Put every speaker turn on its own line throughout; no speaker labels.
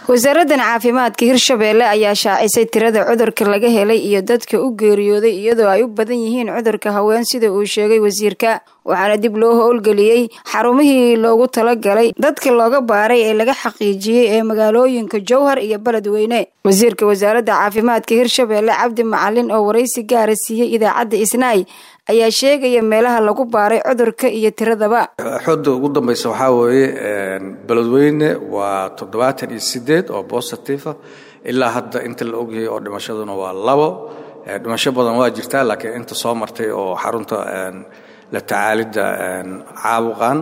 wasaaraddan caafimaadka hirshabeelle ayaa shaacisay tirada cudurka laga helay iyo dadka u geeriyooday iyadoo ay u badan yihiin cudurka haween sida uu sheegay wasiirka waxaana dib loo howlgeliyey xarumihii loogu talagalay dadka looga baaray ee laga xaqiijiyey ee magaalooyinka jowhar iyo beledweyne wasiirka wasaaradda caafimaadka hirshabeelle cabdi macalin oo waraysi gaara siiyey idaacadda isnaay ayaa sheegaya meelaha lagu baaray cudurka iyo tiradaba
xooda ugu dambeysa waxaa weeye beledweyne waa toddobaatan iyo sideed oo bositifa ilaa hadda inta la ogyahay oo dhimashaduna waa labo dhimasho badan waa jirtaa laakiin inta soo martay oo xarunta la tacaalidda caabuqan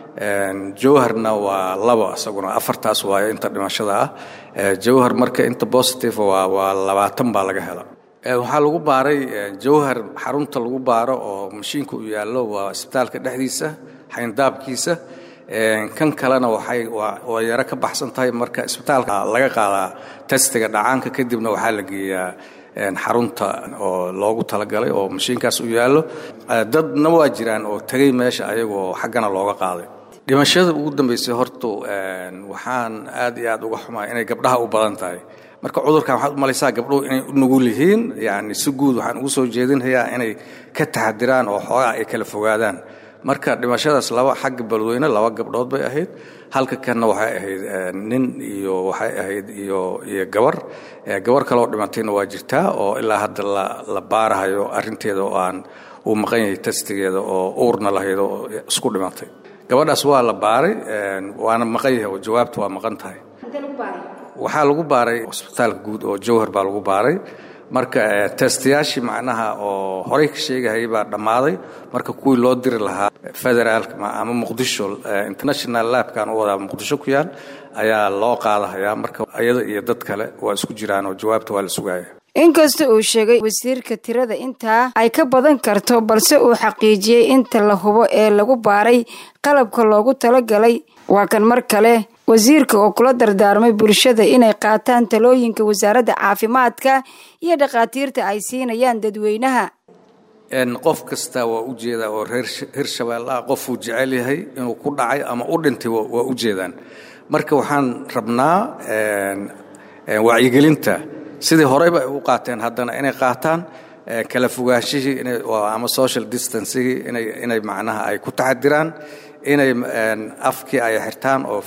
jowharna waa labo isaguna afartaas waayo inta dhimashada ah jowhar marka inta bositive waa labaatan baa laga hela waxaa lagu baaray jowhar xarunta lagu baaro oo mashiinka u yaallo waa isbitaalka dhexdiisa xayndaabkiisa kan kalena waxay waa yaro ka baxsan tahay marka isbitaalka laga qaadaa testiga dhacaanka kadibna waxaa la geeyaa xarunta oo loogu talagalay oo mashiinkaas u yaallo dadna waa jiraan oo tegey meesha ayagoo xaggana looga qaaday dhimashada ugu dambeysay horta waxaan aad iyo aad uga xumaa inay gabdhaha u badan tahay marka cudurkan waxaad u malaysaa gabdhuhu inay u nugul yihiin yani si guud waxaan ugu soo jeedinhayaa inay ka taxadiraan oo xoogaa ay kala fogaadaan marka dhimashadaas laba xagga beledweyne laba gabdhood bay ahayd halka kanna waxay ahayd nin iyo waxay ahayd iyo iyo gabar gabar kaloo dhimatayna waa jirtaa oo ilaa hadda la baarahayo arrinteeda oo aan uu maqan yahay testigeeda oo uurna lahayd oo isku dhimatay gabadhaas waa la baaray waana maqan yahay oo jawaabta waa maqan tahay waxaa lagu baaray cusbitaalka guud oo jowhar baa lagu baaray marka testayaashii macnaha oo horey ka sheegahayay baa dhammaaday marka kuwii loo diri lahaa federaalka ama muqdisho international labkan u wadaa muqdisho ku yaal ayaa loo qaadahayaa marka iyada iyo dad kale waa isku jiraan oo jawaabta waa la sugaya
inkasta uu sheegay wasiirka tirada intaa ay ka badan karto balse uu xaqiijiyey inta la hubo ee lagu baaray qalabka loogu talagalay waa kan mar kale wasiirka oo kula dardaarmay bulshada inay qaataan talooyinka wasaaradda caafimaadka iyo dhakhaatiirta ay siinayaan dadweynaha
qof kasta waa u jeedaa oo reer hirshabeelle ah qofuu jecel yahay inuu ku dhacay ama u dhintay waa u jeedaan marka waxaan rabnaa wacyigelinta sidii horeyba ay u qaateen haddana inay qaataan kala fogaashihii ama social distancigii inay macnaha ay ku taxadiraan inay afkii ay xirtaan oo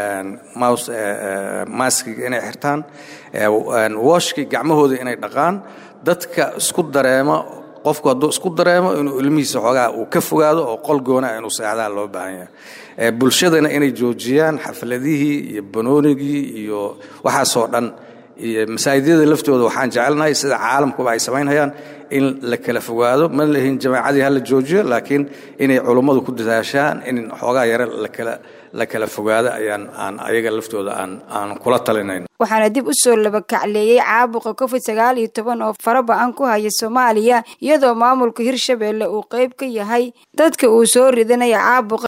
maskiga inay xirtaan wooshkii gacmahooda inay dhaqaan dadka isku dareemo qofku hadduu isku dareemo inuu ilmihiisa xoogaa uu ka fogaado oo qol goonaa inuu seexdaa loo baahan yahay bulshadana inay joojiyaan xafladihii iyo banoonigii iyo waxaasoo dhan iyo masaajidyada laftooda waxaan jecelnahay sida caalamkuba ay samaynhayaan in la kala fogaado ma lahin jamaacadii hala joojiyo laakiin inay culummadu ku dadaashaan in xoogaa yare lakala la kala fogaado ayaan aan ayaga laftooda aan aan kula talinayn
waxaana dib u soo labakacleeyey caabuqa covid sagaal iyo toban oo faraba-an ku haya soomaaliya iyadoo maamulka hirshabeelle uu qeyb ka yahay dadka uu soo ridanaya caabuqa